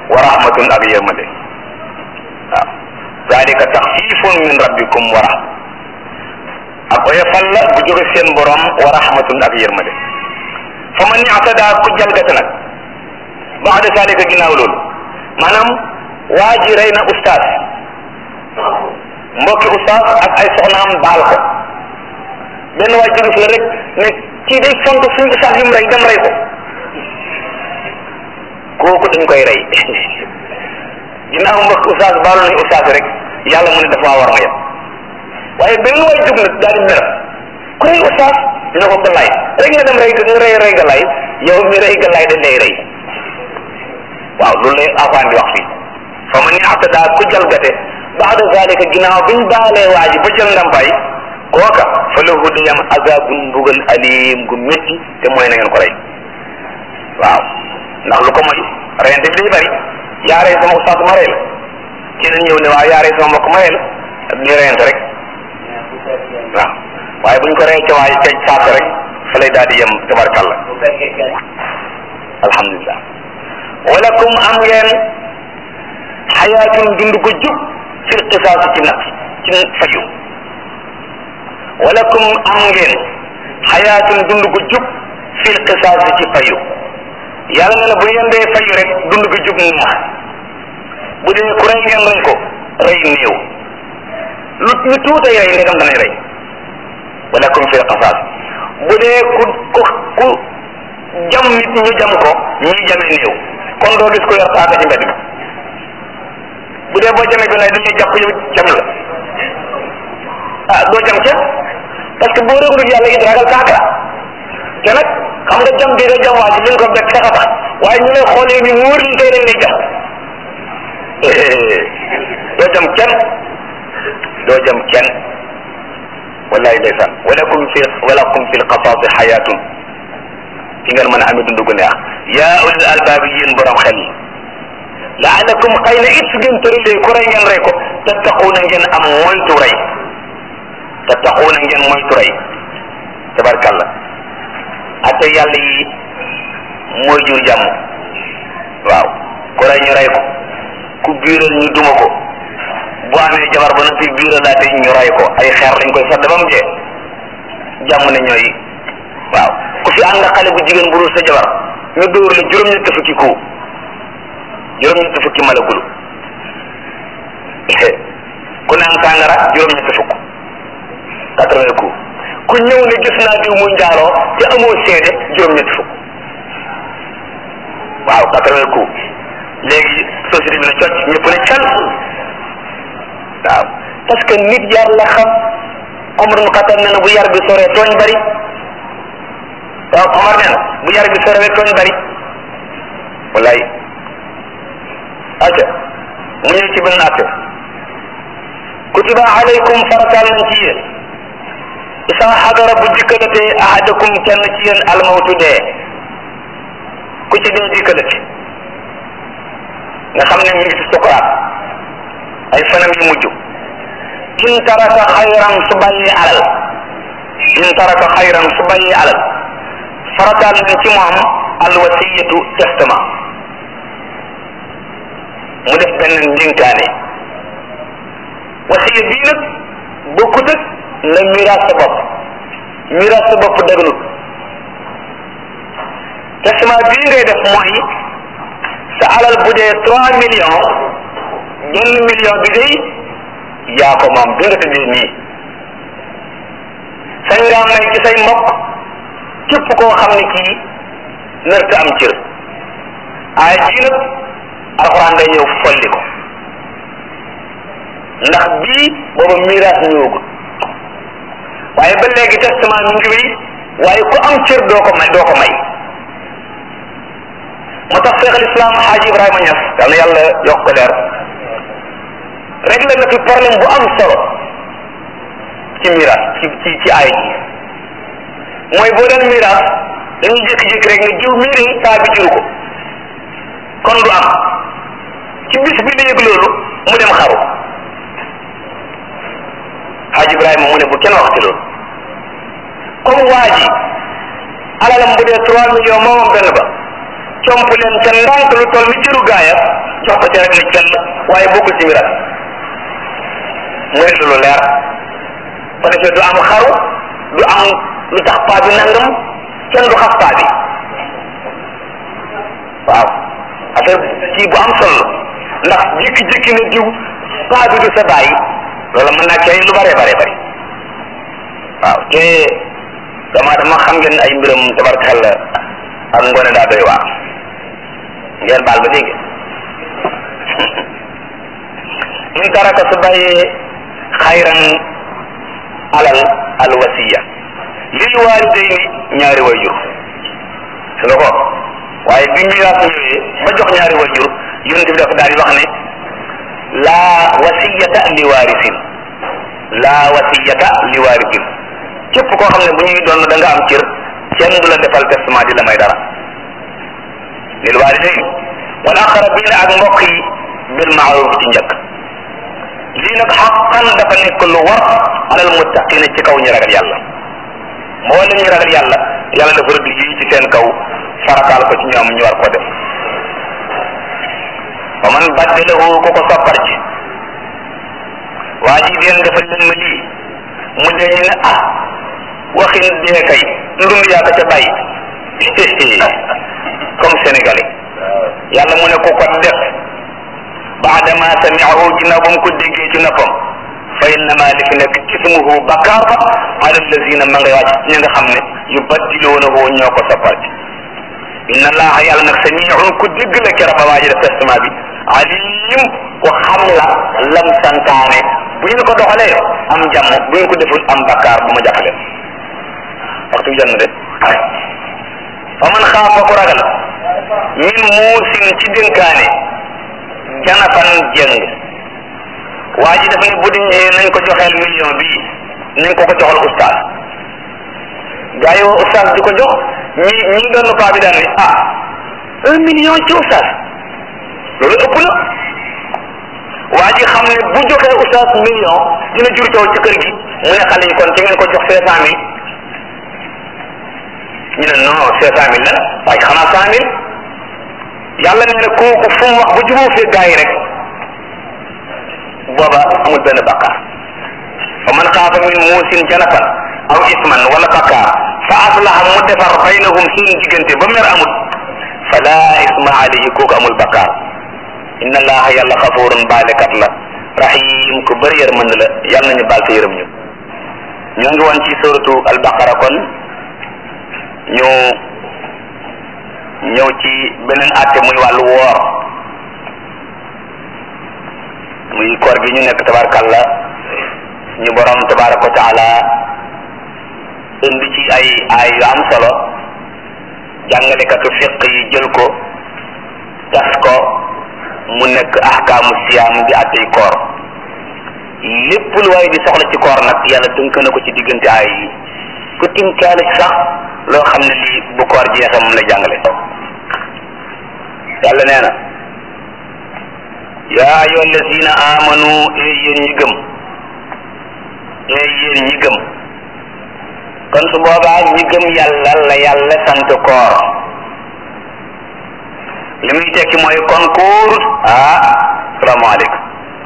wa rahmatun ak yërmande waaw dalika taxfifun min rabbikum wa rahma ak oyofal la bu jóge seen borom wa rahmatun ak yërmande fa man i'tada ku jalgate nag baada dalika ginnaaw loolu maanaam waa ji rey na ustaas mbokki ustaas ak ay soxnaam baal ko benn waa jóge fi la rek ne kii day font suñu ustaas yu mu rey dem rey ko kooku dañ koy rey ginnaaw mbokki ustaas baalu nañu ustaas rek yàlla mu ne dafa war ma yem waaye benn waay jóg nag daal di mer ku rey ustaas dina ko galaay rek nga dem rey nga rey rey galaay yow mi rey galaay dañ lay rey waaw loolu lay afaan di wax fii fa man i'tada ku jalgate baada zalika ginnaaw biñ baalee waa ji ba jël ndàmpaay kooka fa lahu day am azabun mbugal alim gu métti te mooy na ngeen ko rey waaw ndax lu ko mooy reyante bi day bari yaa rey sama ustaas ma rey la keneen ñëw ne waaw yaa rey sama mbokk ma rey la ñuy reyante rek waaw waaye buñ ko rey ca waay ca saasa rek fa lay daal di yem tabarkàlla alhamdulilah walakum am ngeen xayaatun dund ko jub fil qisaas ci nag ci fayu walakum am ngeen xayaatun dund ko jub fil qisaas ci fayu yàlla ne na bu ngeen dee fayu rek dund ko jub neex bu dee ku rey ngeen rey ko rey néew lu ñu tuutay rey ndegam danay rey walakum fil qisaas bu dee ku ku ku jam nit ñu jam ko ñi jamee néew kon doo gis ko yor paaka ci mbedd mi bu dee boo jamee bi lay dañuy jàpp yow jam la ah doo jam kenn parce que boo réglul yàlla it ragal paaka te nag xam nga jam bi nga jam waa ji li nga ko bekk sax a tax waaye ñu lay xoolee ni wóor ni tey dañ lay jam doo jam kenn doo jam kenn wallahi ndeysaan walakum fi walakum fi lqasaasi xayaatun ci ngeen mën a amee dund gu neex yaa ulil albaabi yéen borom xel yi laalakum xëy na it su ngeen tëralee ku rey ngeen rey ko tattaquuna ngeen am moytu rey tattaquuna ngeen moytu rey tabarkalla ate yàlla yi mooy jur jàmm waaw ku rey ñu rey ko ku biiral ñu duma ko bu amee jabar ba noppi biiralaate ñu rey ko ay xeer lañ koy sedd ba mu dee jàmm ne ñooy waaw ku fi ànd xale bu jigéen bu dul sa jabar ñu dóor la juróom-ñetti fukki ku juróom-ñetti fukki malagulu ku naan sàngara juróom-ñetti fukk quatre-vingts ku ku ñëw ne gis naa diw muy njaaloo te amoo seede juróom-ñetti fukk waaw quatre-vingts ku léegi société bi ne cocc ñëpp ne cal waaw parce que nit yar la xam Omar ibn Khattab nee na bu yar bi soree tooñ bari waaw Omar nee na bu yar bi soree tooñ bari wallaay aja mu ñëw ci benn atte kutiba alaykum farataal nañ ci yéen isa xadara bu dikkalatee ahadakum kenn ci yéen almawtu dee ku ci dee dikkalati nga xam ne mi ngi ci sukuraat ay fanam yu mujj in taraka xayran su bàyyee alal in taraka xayran su bàyyee alal farataal nañ ci moom alwasiyatu testament mu def benn ndénkaane wasiya bii nag bokkut ak nga miraas sa bopp miraas sa bopp dëgganut testament bii ngay def mooy sa alal bu dee trois millions benn million bi day yaa ko moom bi nga tëddee nii sañ ngaa may ci say mbokk képp koo xam ne kii nërta am cër aaya jii nag alxuraan day ñëw folli ko ndax bii booba miraas ñëwagul waaye ba léegi testament mi ngi wéy waaye ku am cër doo ko may doo ko may moo tax Cheikh al Islam Xaaji Ibrahima Niass yal na yàlla yokk ko leer réglé na fi problème bu am solo ci miraas ci ci ci aaya ji mooy boo doon miraas dañuy jékki-jékki rek nga jiw miiri saa bi juru ko kon du am ci bis bi la yëg loolu mu dem xaru Haji Ibrahima mu ne bu kenn waxti loolu comme waa ji alalam bu dee trois millions moomam benn ba comp leen ca ndànk lu toll ni cëru gaaya jox ko ca rek ni kenn waaye bokkul ci miraas muy lu leer ko defee du am xaru du am lu tax paa bi nangam kenn du xas paa bi waaw affaire kii bu am solo ndax jékki-jékki ne diw paa bi du sa bàyyi loolu mën naa cay lu bare bare bari waaw te dama dama xam ngeen ay mbiram tabarkalla ak ngoone daa doy waar ngeen baal ba dégg in taraka su bàyyee xayran alal al wasiya lil walidayni ñaari wayjur su nga ko waaye bi miraas ñëwee ba jox ñaari wayjur yonent bi dafa daal di wax ne laa wasiyata li waarisin laa wasiyata li waarisin képp koo xam ne bu ñuy doon da nga am cër kenn du la defal testament di la may dara lil waalidayn wal aqrabina ak mbokk yi bil maaruf ci njëkk lii nag xaqan dafa nekk lu war alal muttaqina ci kaw ñu ragal yàlla mboolem ñu ragal yàlla yàlla dafa rëdd lii ci seen kaw farataal ko ci ñoom ñu war ko def wa man baddalahu ku ko soppar ci waa ji leen defal leen ma lii mu dee ñu ne ah waxin dee kay ndund yaa ko ca bàyyi comme sénégalais yàlla mu ne ku ko def baadama samiahu ginnaaw ba mu ko déggee ci noppam fa innama li fi nekk ismuhu bakkaar ba ala allazina ma ngay wàcc ñi nga xam ne yu baddiluunahu ñoo ko soppar ci inna allaha yàlla nag samiun ku dégg la kera ba waa ji def testament bi alim ku xam la lam santaane bu ñu ko doxalee am jàmm bu ñu ko deful am bakkaar bu ma jàppale waxtu bi jànn de fa man xaafa ku ragal min muusin ci dénkaane janafan jëng waa ji daf ne bu diñee nañ ko joxeel million bii nañ ko ko joxal ustaas gaa yi woo ustaas di ko jox ñi ñi doon paa bi daan ne ah un million ci ustaas loolu ëpp na waa ji xam ne bu joxee ustaas million dina jur coow ci kër gi mu ne xale yi kon ci ngeen ko jox cinq cent mille ñu ne non cinq cent mille la waaye xanaa cent mille yàlla nee na kooku fu mu wax bu jubóo fee gaa yi rek booba amul benn bakkaar fa man xaafa min muusin janafan aw isman wala bakkaar fa aslaha mu defar baynahum seen diggante ba mer amul fala isma alayhi kooku amul bakkaar inna allaha yàlla xafurun baalekat la rahim ku bëri yërmand la yàlla nañu baal te yërëm ñu ñoo ngi woon ci suratu albaqara kon ñu ñëw ci beneen àtte muy wàllu woor muy koor gi ñu nekk tabarkalla ñu borom tabaraka wa taala indi ci ay ay yu am solo jàngalekatu fiq yi jël ko tas ko mu nekk ahkaamu siyaam di àttey koor lépp lu waaye di soxla ci koor nag yàlla tënk na ko ci diggante ay yi ku tinkaale ci sax loo xam ne lii bu koor jeexee moom la jàngale yàlla nee na yaa ayyuha allazina amanu ee yéen ñi gëm ee yéen ñi gëm kon su boobaa ñi gëm yàlla la yàlla sant koor li muy tekki mooy kon koorut ah salaamaaleykum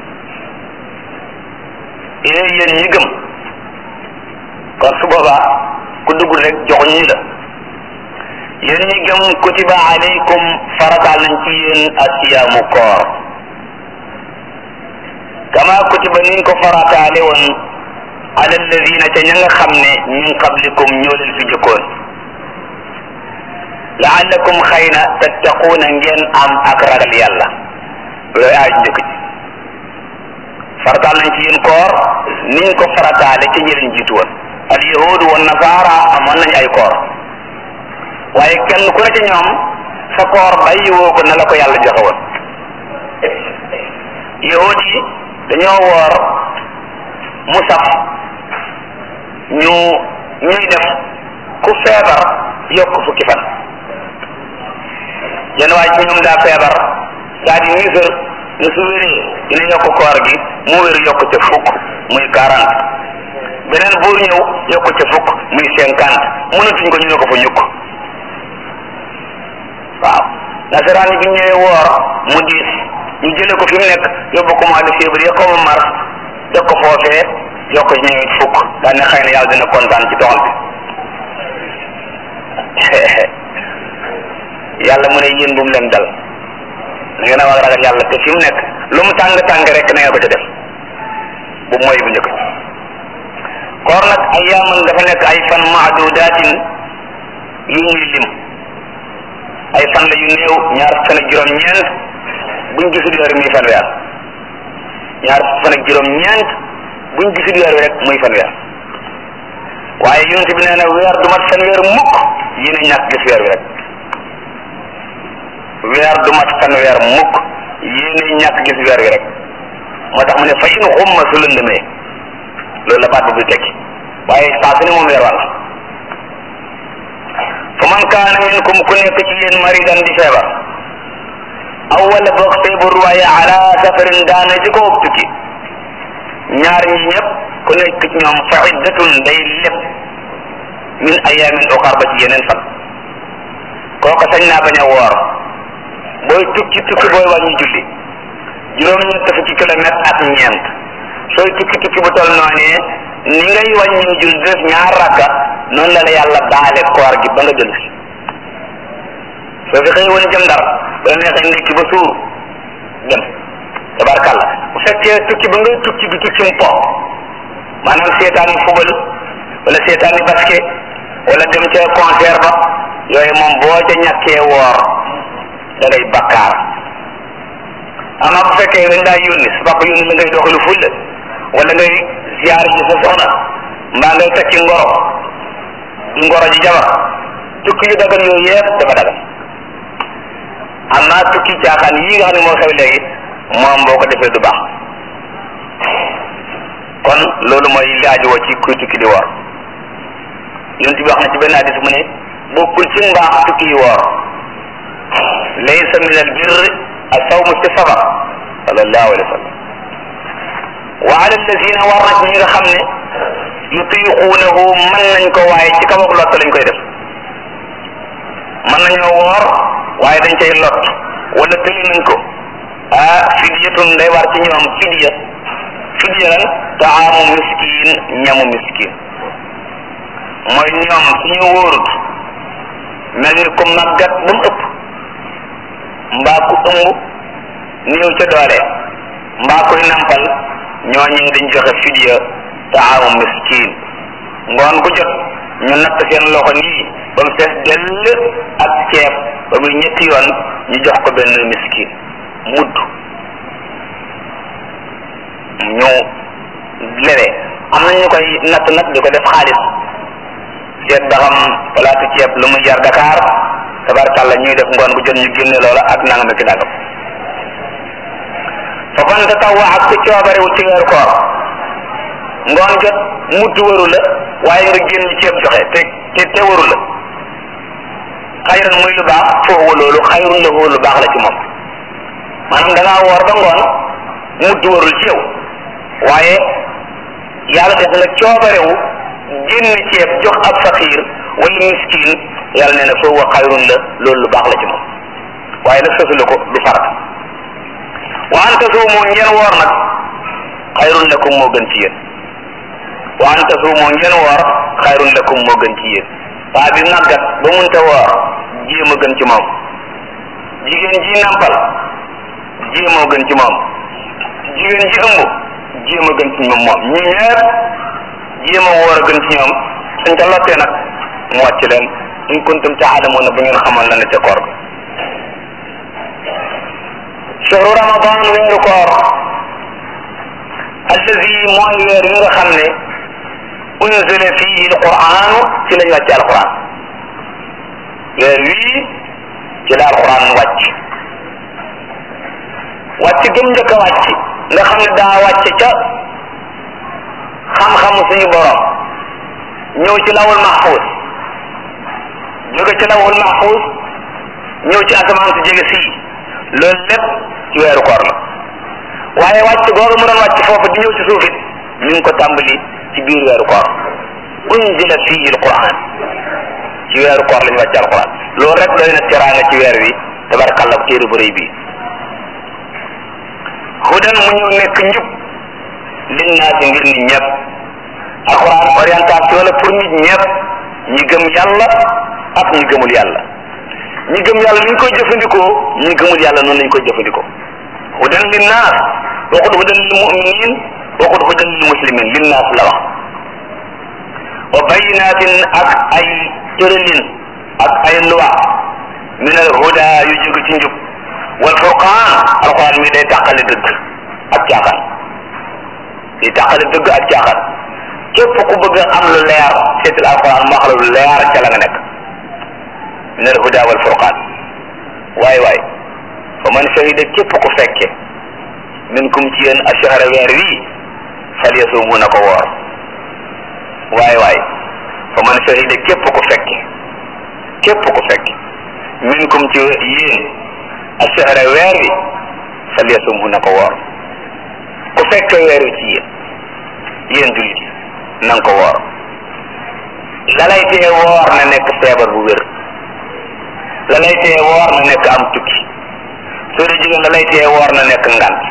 ee yéen ñi gëm kon su boobaa ku dugg rek joxuñ ñi la yéen ñi gëm kutiba alaykum farataal nañ ci yéen asiyaamu koor kama kutiba niñ ko farataale woon ala alladina ca ña nga xam ne min qablikum ñoo leen fi jëkkoon laallakum xëy na tattaquuna ngeen am ak ragal yàlla looy aaj njëkk ji farataal nañ ci yéen koor niñ ko farataale ca ñi leen jiitu woon al yahudu wa nasaara amoon nañ ay koor waaye kenn ku ne ci ñoom sa koor bàyyi woo ko na la ko yàlla joxe woon yahud yi dañoo woor mu saf ñu ñuy def ku feebar yokk fukki fan yenn waaye ci ñoom daa feebar daa di nisër ne su wéree dina yokk koor gi mu wér yokk ca fukk muy quarante beneen buur ñëw yokk ca fukk muy cinquante mënatuñ ko ñu ne ko fa ñukk waaw nasaraan yi bu ñëwee woor mu diis ñu jële ko fi mu nekk yóbbu ko mois de février comme mars def ko foofee yokk ci ñëwit fukk daan ne xëy na yàlla dina kontaan ci doxal bi yàlla mu ne yéen bu mu leen dal na ngeen a war a ragal yàlla te fi mu nekk lu mu tàng tàng rek na ngeen ko ca def bu mooy bu njëkk koor nag ay yaaman dafa nekk ay fan maadudatin yu ñuy lim ay fan la yu néew ñaar fan ak juróom-ñeent buñ gisul weer muy fan weer ñaar fan ak juróom-ñeent buñ gisul weer wi rek muy fan weer waaye yonent bi nee na weer du mat fan weer mukk yéen a ñàkk gis weer wi rek weer du mat fan weer mukk yéen a ñàkk gis weer wi rek moo tax mu ne fa in xumma su lëndëmee loolu la baat bu tekki waaye saa su ne moom weer wàll fa man kaana minkum ku nekk ci yéen maridan di feebar aw wala boog feebar waaye ala safarin daana ci ko tukki ñaar ñi ñëpp ku nekk ci ñoom fa iddatun day lépp min ayamin uxar ba ci yeneen fan kooka sañ naa bañ a woor booy tukki tukki booy wàññi julli juróom ñett fukki kilomètre ak ñeent sooy tukki tukki bu toll noonee ni ngay wàññi jul def ñaar rakka noonu la la yàlla baale koor gi ba nga jël si soo fi xëy woon jëm ndar ba la neexee ndekki ba suur dem tabarkàlla bu fekkee tukki ba ngay tukki bi tukki mu po maanaam seetaani fubal wala seetaani basket wala dem ca concert ba yooyu moom boo ca ñàkkee woor da ngay bakkaar ama bu fekkee dañ daa yónni sa papa yónni la ngay doxalu fulla wala ngay ziar ji sa soxna mbaa ngay takki ngoro di ngoro ji jabar tukki yu dagan yooyu yëpp dafa dagan amma tukki caaxaan yii nga xam ne moo xew léegi moom boo ko defee du baax kon loolu mooy laajoo ci kuy tukki di woor yonent bi wax na ci benn hadis mu ne bokkul ci mbaax tukki yi woor laysa min al birr asawmu fi safar sallallahu alayhi wa sallam wa ala alladina war na ci ñi nga xam ne yutiquunahu mën nañ ko waaye ci kaw ak lott lañ koy def mën nañoo woor waaye dañ cay lot wala tëli nañ ko ah fidyatun day war ci ñoom fidya fidya lan taamu miskin ñamu miskin mooy ñoom suñu wóorut mel ni ku màggat ba mu ëpp mbaa ku ëmb néew ca doole mbaa koy nampal ñooñu dañ joxe fidya taamu miskin ngoon gu jot ñu natt seen loxo nii ba mu fees dell ak ceeb ba muy ñetti yoon ñu jox ko benn miskin mudd ñu lere am na ñu koy natt nag di ko def xaalis seet ba xam palaatu ceeb lu muy jar Dakar tabarkàlla ñuy def ngoon gu jot ñu génne loola ak nangam ak nangam fa man tatawwa ak ku coobarewu ci weeru koor ngoon jot mudd waru la waaye nga génn ceeb joxe te te te waru la xayran muy lu baax foofu loolu xayrun la lu baax la ci moom maanaam da ngaa woor ba ngoon mudd warul ci yow waaye yàlla def nga coobarewu génn ceeb jox ab faqiir wala miskin yàlla nee na foofu xayrun la loolu lu baax la ci moom waaye nag sosu la ko du farata wa an tasuumu ngeen woor nag xayrun lakum moo gën ci yéen wa an tasuumu ngeen woor xayrun lakum moo gën ci yéen waa bi màggat ba munta woor jéem a gën ci moom jigéen ji nampal jéem a gën ci moom jigéen ji ëmb jéem a gën ci moom moom ñi ñëpp jéem a woor a gën ci ñoom suñ ko lottee nag mu wàcc leen in kuntum taalamuuna bu ngeen xamoon la ne ca koor ga shahru ramadan weeru koor allazi mooy weer yi nga xam ne unzila fihi alquran ci lañ wàcce alquran weer wii ci la alquran wàcc wàcc gëm njëkk a wàcc nga xam ne daa wàcc ca xam-xamu suñu borom ñëw ci lawul mahfuz jóge ci lawul mahfuz ñëw ci asamaan si jege sii loolu lépp ci weeru koor la waaye wàcc googu mu doon wàcc foofu di ñëw ci suuf it mi ngi ko tàmbali ci biir weeru koor unzila fihi alquran ci weeru koor lañu wàcc alquran loolu rek doy na teraanga ci weer wi tabarakàlla téere bu rëy bi hudan mu ñëw nekk njub linnaasi ngir nit ñëpp alquran orientation la pour nit ñëpp ñi gëm yàlla ak ñi gëmul yàlla ñi gëm yàlla ni ñu koy jëfandikoo ñi gëmul yàlla noonu lañu koy jëfandikoo hudan linnaas waxut hudan lil muminin waxut hudan lil muslimin linnaas la wax wa bayinatin ak ay tëralin ak ay loi min al huda yu jóge ci njub wal furqaan alquran mi day tàqale dëgg ak caaxaan day tàqale dëgg ak caaxaan képp ku bëgg am lu leer seetal alquran mu wax la lu leer ca la nga nekk min al huda wal furqaan waay waay fa man shahida képp ku fekke minkum ci yéen ashahra weer wii falyasumu na ko woor waay waay fa man shahida képp ku fekke képp ku fekke minkum ci yéen ashahra weer wi falyasumu na ko woor ku fekke weer wi ci yéen yéen jullit yi na nga ko woor la lay tee woor na nekk feebar bu wér la lay tee woor na nekk am tukki soo dee jigéen la lay tee woor na nekk ngant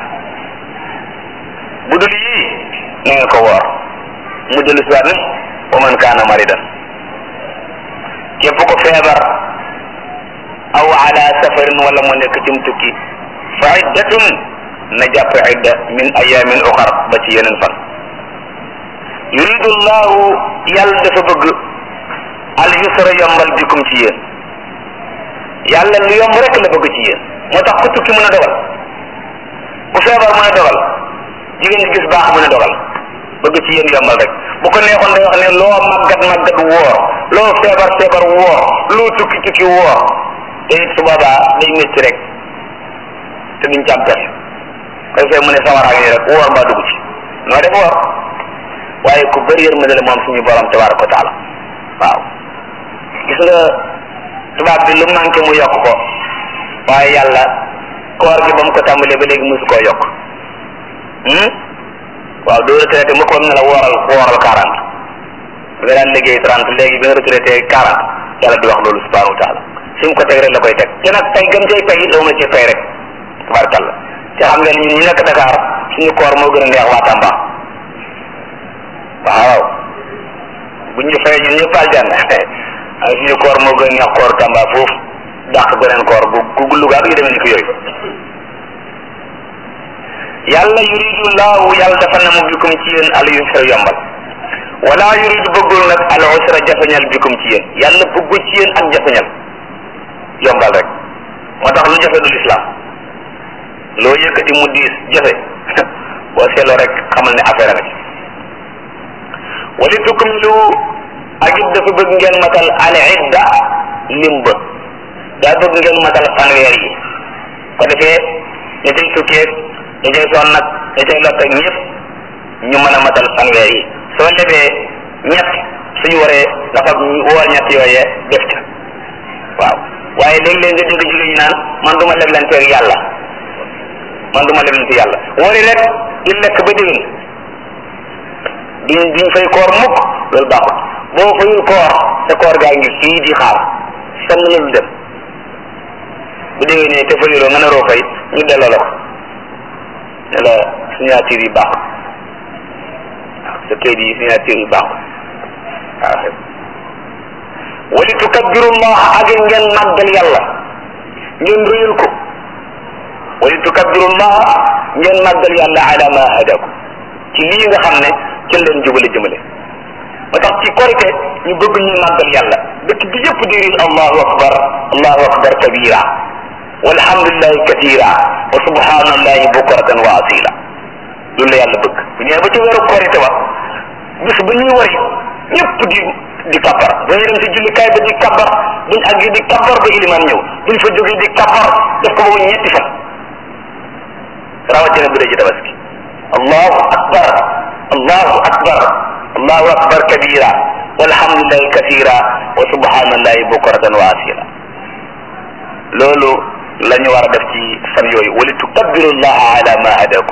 bu dul yii na nga ko woor mu dellu si waat ne wa man kaana maridan képp ko feebar aw ala safarin wala mu nekk ci mu tukki fa iddatun na jàpp idda min ayamin uxar ba ci yeneen fan yuridu llahu yàlla dafa bëgg al yusra yombal bikum ci yéen yàlla lu yomb rek la bëgg ci yéen moo tax ku tukki mën a dogal ku feebar mën a dogal jigéen ñi gis baax mën a dogal bëgg ci yéen yombal rek bu ko neexoon day wax ne loo màggat màggat woor loo feebar feebar woor loo tukki tukki woor te it su boobaa day métti rek te duñ ci am pexe koy fee mu ne sawaraa ngi rek woor mbaa dugg ci noo def woor waaye ku bëri yërmande la moom suñu borom tabaraka wa taala waaw gis nga tubaab bi lu manqué mu yokk ko waaye yàlla koor gi ba mu ko tàmbalee ba léegi mosu koo yokk waaw doo retraité mu ko ne la wooral wooral quarante nga daan liggéey trente léegi bi nga retraité quarante yàlla du wax loolu subhanahu wa taala fi mu ko teg rek la koy teg te nag tey gëm cay pay doo ma ci pay rek tabarakalla te xam nga ñun ñu nekk Dakar suñu koor moo gën a neex waa Tamba waaw bu ñu fay ñun ñëpp aljanna ay suñu koor moo gën a neex koor Tamba foofu dàq beneen koor bu gu Louga ak yu demee ni ko yooyu yàlla yuridu laahu yàlla dafa na mu bikum ci yéen al yusra yombal wala yuridu bëggul nag al usra jafeñal bikum ci yéen yàlla bëggul ci yéen ak jafeñal yombal rek moo tax lu jafe du lislaam loo yëkkati mu diis jafe boo seetloo rek xamal ne affaire nga ci wali tukmilu ak it dafa bëgg ngeen matal al idda lim ba daa bëgg ngeen matal fanweer yi ko defee ña cay tukkeeg ña cay sonn nag ña cay lott ak ñëpp ñu mën a matal fanweer yi soo lebee ñett suñu waree nga fab woor ñett yooyee def ca waaw waaye léeg-léeg nga dégg jigéen ñi naan man du ma leblanteeg yàlla man du ma leblante yàlla wari rek di lekk ba déwén duñ duñ fay koor mukk loolu baaxul boo fayul koor sa koor gaa ngi fii di xaar fenn la du dem bu déwénee te fayuloo nga naroo fay ñu delloo la ko ne la signature yi baaxul waaw sa kayit yi signature yi baaxul waaw wali tukabbirullaha ak ngeen màggal yàlla ngeen rëyal ko wali tukabbirullaha ngeen màggal yàlla ala ma hadakum ci lii nga xam ne ci leen jubale jëmale moo tax ci korite ñu bëgg ñu màggal yàlla dëkk bi yëpp di riir allahu akbar allahu akbar kabira walhamdulillahi kathira wa subhanallahi bukratan wa asila loolu la yàlla bëgg bu ñëwee ba ci weeru korite wa bis ba ñuy wari ñëpp di di kabbar bu ñu dem ci jullikaay ba di kabbar buñ àgg di kabbar ba iliman ñëw buñ fa jógee di kabbar def ko ba mu ñetti fan rawatina bu dee ci tabaski allahu akbar allahu akbar allahu akbar kabira walhamdulillahi kathira wa subhanallahi bukratan wa asila loolu la ñu war a def ci fan yooyu wali tukabbiru llaha ala ma hadakum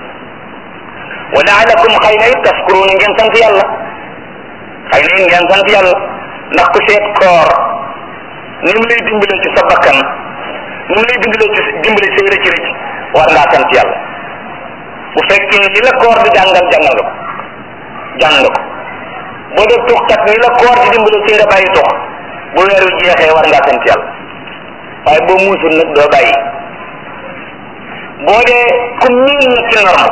wa laalakum xëy na it taskuruna ngeen sant yàlla xëy na it ngeen sant yàlla ndax ku seet koor ni mu lay dimbalee ci sa bakkan nu mu lay dimbalee ci dimbale say rëcc rëcc war ngaa sant yàlla bu fekkee li la koor di jàngal jàngal nga ko jàng nga ko boo dee tuxkat ni la koor di dimbale ci nga bàyyi tux bu weer wi jeexee war ngaa sant yàlla waaye boo muusul nag doo bàyyi boo dee ku miin nag ci norme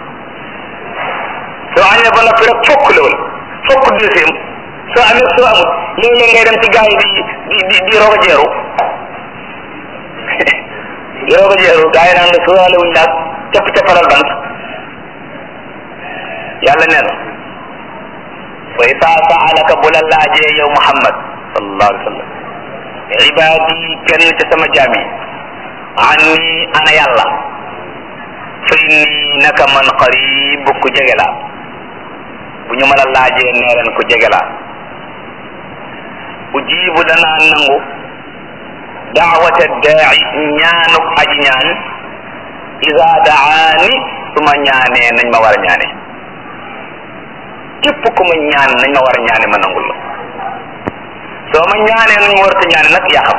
soo añee ba noppi rek fokk la wala fokk deuxième soo amee soo amut léeg-léeg ngay dem ci gars yi di di di roog a jeeru di roog a jeeru gars yi naan la sóoraale wuñ laag capp cappalal bant yàlla nee na wa isa saalaka bu la laajee yow Muhammad sallallahu alayhi wa sallam ibaadi kenn ci sama jaam yi anni ana yàlla fa inni naka man qarib ku jege laa bu ñu ma la laajee nee leen ku jege laa ujibu danaa nangu daawata daai ñaanuk aji ñaan ida daani su ma ñaanee nañ ma war a ñaane képp ku ma ñaan nañ ma war a ñaane ma nangul la soo ma ñaanee nañ ma war a ñaane nag yaa xam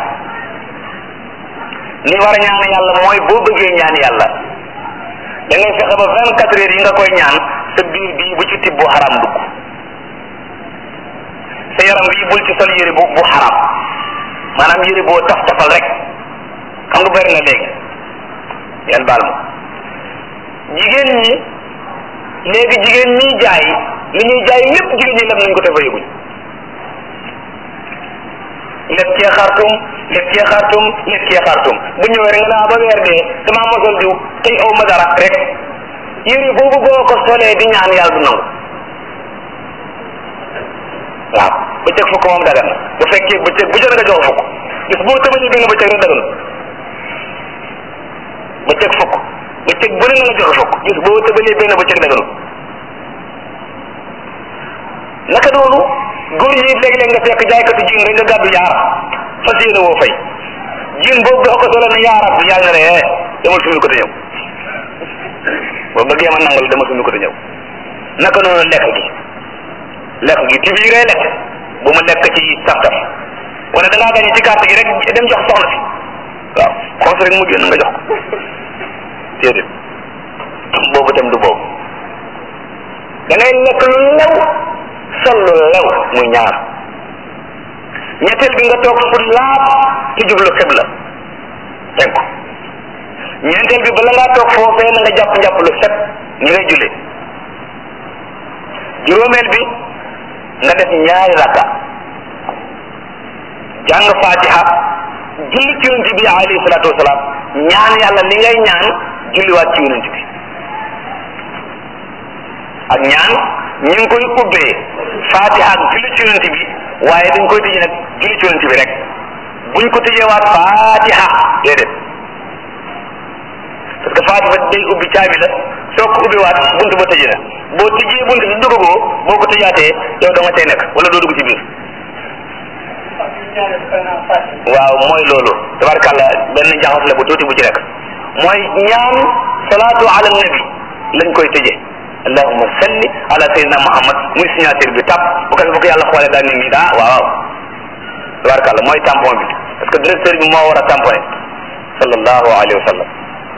ni war a ñaane yàlla mooy boo bëggee ñaan yàlla da ngay fexe ba vingt quatre heures yi nga koy ñaan sa biir bii bu ci tibb bu xaram dugg sa yaram bii bul ci sol yére bu bu xaram maanaam yére boo taf tafal rek xam nga bëri na léegi yan baal ma jigéen ñi léegi jigéen ñi jaay li ñuy jaay lépp jigéen ñi lem nañ ko te fa yëguñ lekk cee xartum lekk cee xartum lekk cee xartum bu ñëwee rek nga naa ba weer dee damaa mosal diw tey aw ma dara rek yére boobu boo ko solee di ñaan yàlla du nangu waaw bëccëg fukk moom dagan na bu fekkee bëccëg bu jot nga jox fukk bis boo tëbalee benn bëccëg rek dagan bëccëg fukk bëccëg bu ne nga jox fukk bis boo tëbalee benn bëccëg daganul naka noonu góor ñi léeg-léeg nga fekk jaaykatu jiin rek nga gàddu yaar fas yéene woo fay jiin boobu boo ko solo ne yaaraat bi yàlla na ne eh demal suñu ko te ñëw boo bëggee ma nangal demal suñu ko te ñëw naka noonu lekk gi lekk gi ti bii ngay lekk bu mu lekk ci taf taf wala da ngaa gañe ci carte gi rek dem jox soxna si waaw xoos rek mu génn nga jox ko déedéet boobu tam du boobu da ngay lekk lu lew sol lu lew muy ñaar ñetteel bi nga toog fu laab te jublu xibla teg ko ñeenteel bi bala ngaa toog foofee na nga jàpp njàpp lu set ni ngay jullee juróomeel bi nga def ñaari rakka jàng fatiha julli ci yonent bi alayhi salaatu wasalaam ñaan yàlla li ngay ñaan julliwaat ci yonent bi ak ñaan ñu ngi koy ubbee fatiha ak julli ci yonent bi waaye dañ koy tëjee nag julli ci yonent bi rek buñ ko tëjeewaat fatiha déedéet parce que fatiha day ubbi caabi la soo ko ubbiwaat buntu ba tëjee na boo tëjee buntu bi duggagoo boo ko tëjaatee yow da nga tey nekk wala doo dugg ci biir waaw mooy loolu tabarkàlla benn jaxas la bu tuuti bu ci nekk mooy ñaan salaatu ala nabi lañ koy tëjee allahumma salli ala sayyidina muhammad muy signature bi tàpp bu ko bu ko yàlla xoolee daal ni nii daa waaw waaw tabarkàlla mooy tampon bi parce que directeur bi moo war a tamponné sallallahu alayhi wa sallam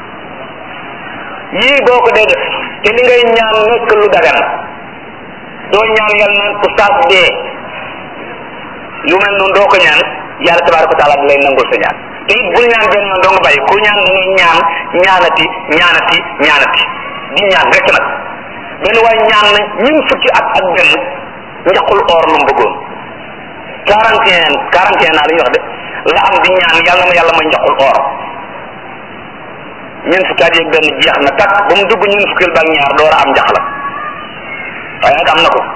yii boo ko dee def te li ngay ñaan nekk lu dagan doo ñaan yàlla naan oustaz dee lu mel noonu doo ko ñaan yàlla tabaraka wa taala di lay nangul sa ñaan te it bul ñaan benn yoon doo nga bàyyi ku ñaan da ngay ñaan ñaanati ñaanati ñaanati di ñaan rek nag benn waaye ñaan na ñun fukki at ak benn njaqul or lu mu bëggoon quarante et un quarante et un naa la ñuy wax de la am di ñaan yàlla na ma yàlla may njaqul or ñun fukki at yeeg benn jeex na takk ba mu dugg ñun fukkil ba ak ñaar door a am njax la waaye nag am na ko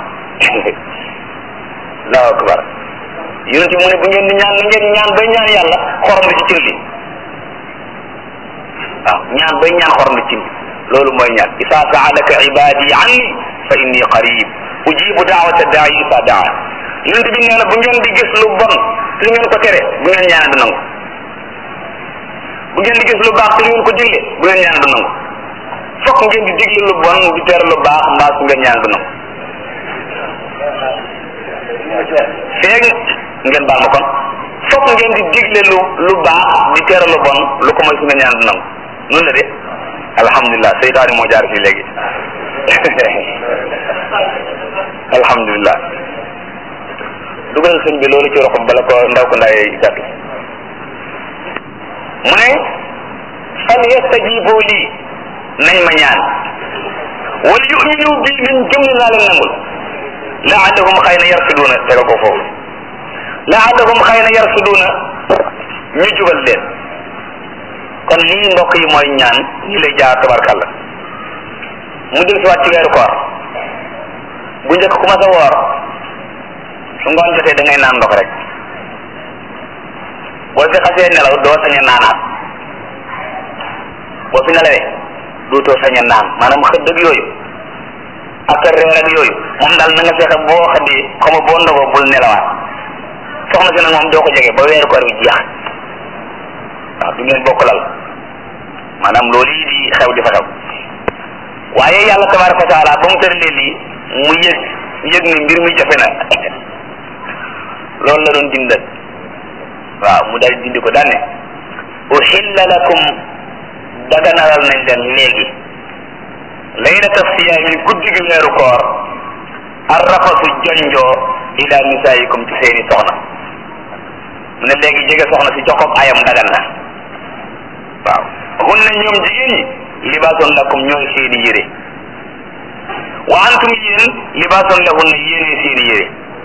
allahu akbar yonent bi mu ne bu ngeen di ñaan na ngeen ñaan bay ñaan yàlla xorom di ci cin li waaw ñaan bay ñaan xorom di cin li loolu mooy ñaan isa saalaka ibadi anni fa inni qarib ujibu daawata daai isa daa yonent bi nee na bu ngeen di gis lu bon te ngeen ko tere bu ngeen ñaan du nangu bu ngeen di gis lu baax te ngeen ko digle bu ngeen ñaan du nangu fokk ngeen di digle lu bon di tere lu baax mbaa su ngeen ñaan du nangu feeg ngeen baal ma kon fokk ngeen di digle lu lu baax di tere lu bon lu ko mooy su nga ñaan du nangu noonu la de alhamdulilah seytaani moo jaar fii léegi alhamdulilah dugal sëñ bi loolu ci roxam bala ko ndaw ko ndaay gàddu mu ne fal yastajibu lii nañ ma ñaan wala yuminu bi nañ gëm ne naa leen nangul laallahum xëy na yarsuduuna tega ko foofu laallahum xëy na yarsuduuna ñu jubal leen kon lii mbokk yi mooy ñaan ñi lay jaar tabarkalla mu del si waat ci weeru koor bu njëkk ku ma sa woor su ngoon jotee da ngay naan ndox rek boo fi xasee nelaw doo sañ a naanaat boo fi nelawee dootoo sañ a naan maanaam xëdd ak yooyu ak reer ak yooyu moom daal na nga fexe boo xëddee xaw ma boo ndogoo bul nelawaat soxna si nag moom doo ko jege ba weeru koor bi jeex waaw du ngeen bokk lal maanaam loolu yi di xew di fa xew waaye yàlla tabaraka wa taala ba mu tëralee lii mu yëg yëg ni mbir mi jafe na loolu la doon dindal waaw mu daal dindi ko daane uhilla lakum daganalal nañ leen léegi laylata siyaami guddi gi weeru koor arrafasu jonjoo ila nisaayikum ci seeni soxna mu ne léegi jege soxna si joxob ayam dagan na waaw hunna ñoom jigéen ñi libaasun lakum ñooy seeni yére wa antum yéen libaasun lahunna yéenee seeni yére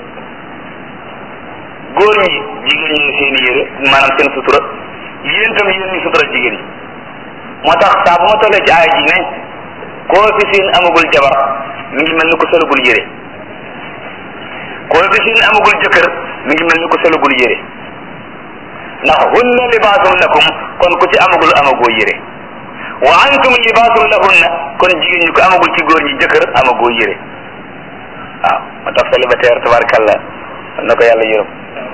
góor ñi jigéen ñooy seeni yére maanaam seen sutura yéen tam yéen ñi sutura jigéen ñi moo tax saa bu ma tollee ci aaya ji ne koo fi seen amagul jabar mi ngi mel ni ko solagul yére koo fi seen amagul jëkkër mi ngi mel ni ko solagul yére ndax hunna libaasun lakum kon ku ci amagul amagoo yére wa antum libaasun lahunna kon jigéen ñi ko amagul ci góor ñi jëkkër amagoo yére waaw moo tax célibataire tabarkalla na ko yàlla yërëm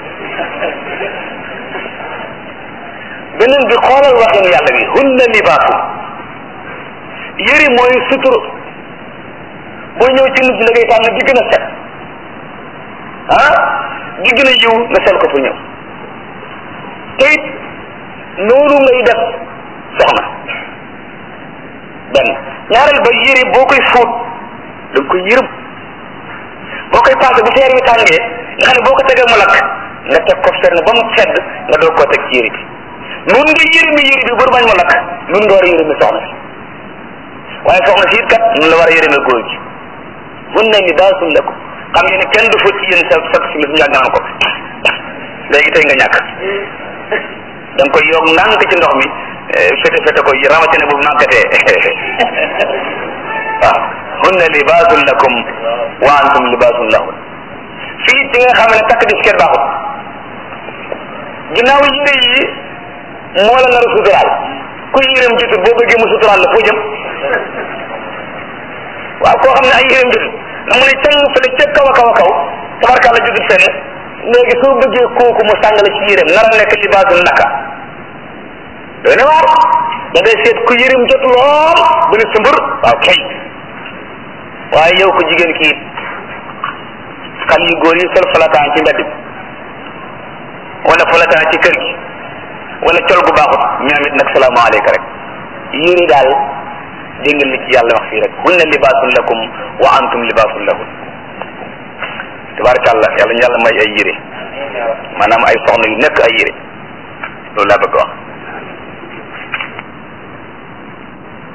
beneen bi xoolal waxin yàlla bi hunna libaasun yëri mooy sutur boo ñëw ci nit da ngay tànn di gën a set ah di gën a yiw nga sel ko fu ñëw te it noonu ngay def soxna benn ñaareel ba yëri boo koy fóot da nga koy yërëm boo koy passé bu seer bi tàngee nga xam ne boo ko tegee mu lakk nga teg ko fenn ba mu sedd nga doog koo teg ci yëri bi nun nga yërëmi yëri bi bur bañ mu lakk nun nga war a yërëmi soxna si waaye soxna si it kat nun la war a yërëmi góor gi hunna libaasun lakum xam ngeen ne kenn du fóot ci yéen sa sa si ñu yàgg naan ko léegi tey nga ñàkk da nga koy yokk ndànk ci ndox mi fete fete ko rawatina bu màggatee waaw hunna libaasun lakum wa antum libaasun lahun fii ci nga xam ne takk disket baaxut ginnaaw yére yi moo la nar a suturaal ku yéreem jotut boo bëggee mu suturaal la foo jëm waaw koo xam ne ay yéreem jotut na mu ne càng fële ca kaw a kaw a kaw tabarkàlla jotut fenn léegi soo bëggee kooku mu sàng la ci yéreem nar a nekk libaasul naka doy na waar da ngay seet ku yéreem jot lool bu ne sumbur waaw kay waaye yow ko jigéen kii xal yu góor yi sol falataan ci mbedd bi wala falataan ci kër gi wala col gu baaxut ñoom it nag salaamaaleyka rek yére daal dégg nga li ci yàlla wax fii rek hunna libaasun lakum wa antum libaasun lahun tabarakallah yàlla ñu yàlla may ay yére maanaam ay soxna yu nekk ay yére loolu laa bëgg wax